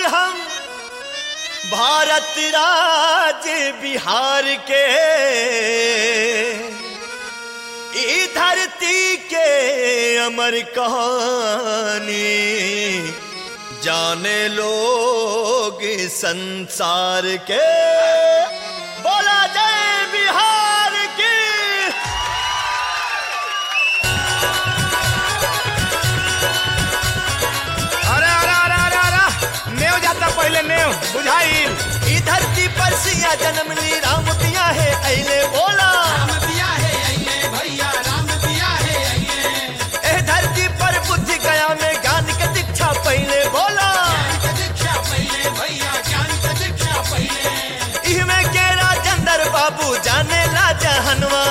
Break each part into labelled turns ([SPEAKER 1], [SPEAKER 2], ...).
[SPEAKER 1] हम भारत राज्य बिहार के ई धरती के अमर कहानी जाने लोग संसार के बोला जय बिहार की
[SPEAKER 2] अरे अरे अरे अरे अरे नेव जाता पहले नेव बुझाइल
[SPEAKER 1] ई धरती पर सिया जन्म ली राम पिया है अले बोला ए धरती पर बुद्धि गया में ज्ञान के दीक्षा पहले बोला इहमें के राजेंद्र बाबू जाने ला जहनवा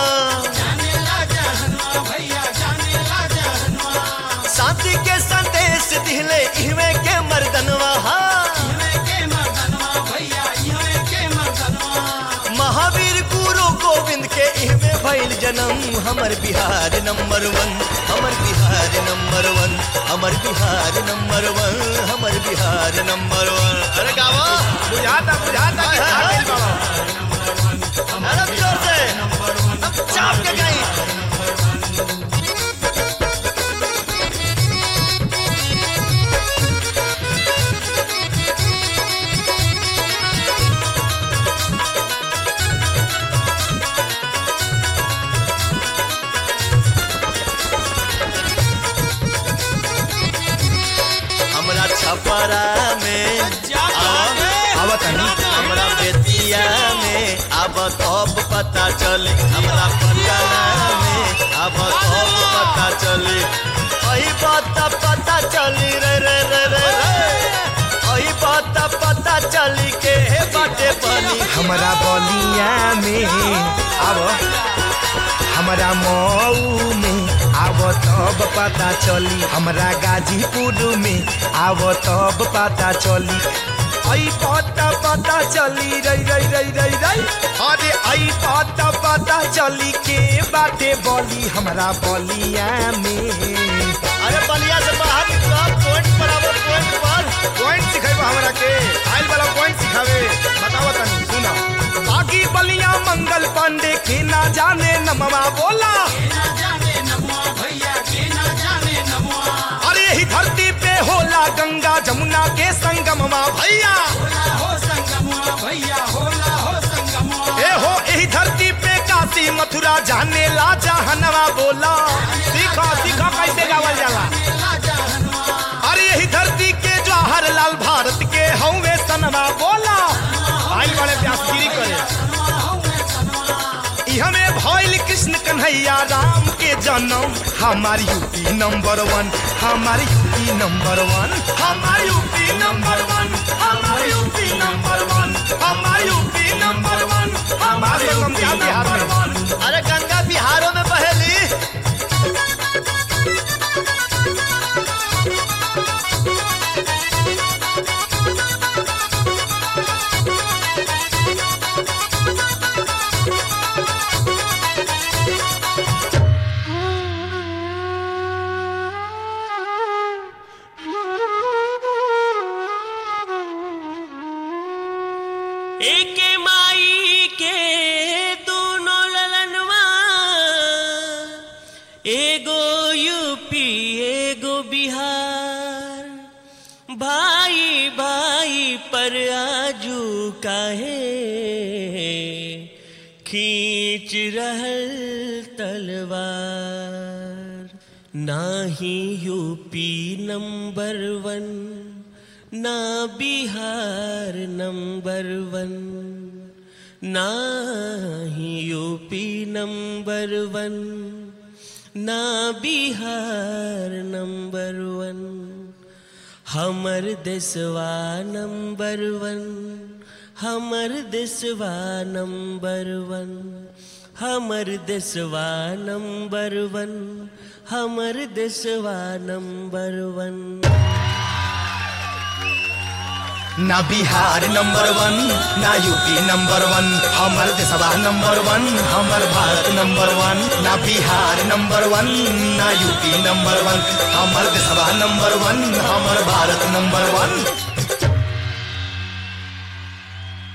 [SPEAKER 1] शांति के संदेश दिले इहमें के मर्दनवा हाँ। महावीर गुरु गोविंद के इहमें भइल जन्म हमर बिहार नंबर वन हमर बिहार नंबर वन हमर बिहार नंबर वन हमर बिहार नंबर वन अरे गावा
[SPEAKER 2] बुझाता बुझाता कि
[SPEAKER 1] हाँ,
[SPEAKER 2] खा गइल बाबा
[SPEAKER 1] अरे जोर से अब चाप के गई हमरा छपरा में
[SPEAKER 2] आवा तनी
[SPEAKER 1] हमरा बेतिया में अब तब पता चले हमरा पटना में अब तब पता चले अही बात पता चली रे रे रे रे रे अही बात पता चली के हे बाटे बनी
[SPEAKER 2] हमारा बलिया में आव हमारा मऊ में आव तब पता चली हमरा गाजीपुर में आव तब पता चली आई पता पता चली रई रई रई रई रई अरे आई पता पता चली के बाटे बली हमरा बलिया में
[SPEAKER 1] अरे बलिया से बाहर निकलो पॉइंट पर आवो पॉइंट पर
[SPEAKER 2] पॉइंट सिखाइबा हमरा के आइल वाला पॉइंट सिखावे बताओ तनी सुना बाकी बलिया मंगल पांडे के ना जाने नमवा बोला अरे यही धरती पे होला गंगा जमुना के संगमवा भैया ए हो यही धरती पे काशी मथुरा जाने ला जहनवा बोला सीखो सीखो कैसे गावल जाला अरे यही धरती के जवाहर लाल भारत के हवे सनवा बोला आई बड़े व्यासगिरी करे हमें भइल कृष्ण कन्हैया राम के जन्म हमार यूपी नंबर वन हमार यूपी नंबर वन हमार यूपी नंबर वन हमार यूपी नंबर वन हमार यूपी नंबर वन हमार यूपी नंबर वन
[SPEAKER 1] अरे गंगा बिहारों में बहेली
[SPEAKER 3] एक माई के दोनों ललनवा एगो यूपी एगो बिहार भाई भाई पर आजू काहे खींच रहल तलवार नाही यूपी नंबर वन ना बिहार नंबर वन ना ही यूपी नंबर वन ना बिहार नंबर वन हमर देशवा नंबर वन हमर देशवा नंबर वन हमर देशवा नंबर वन हमर देशवा नंबर वन
[SPEAKER 2] ना बिहार नंबर वन ना यूपी नंबर वन हमर देशवा नंबर वन हमर भारत नंबर वन ना बिहार नंबर वन ना यूपी नंबर वन हमर देशवा नंबर वन हमर भारत नंबर वन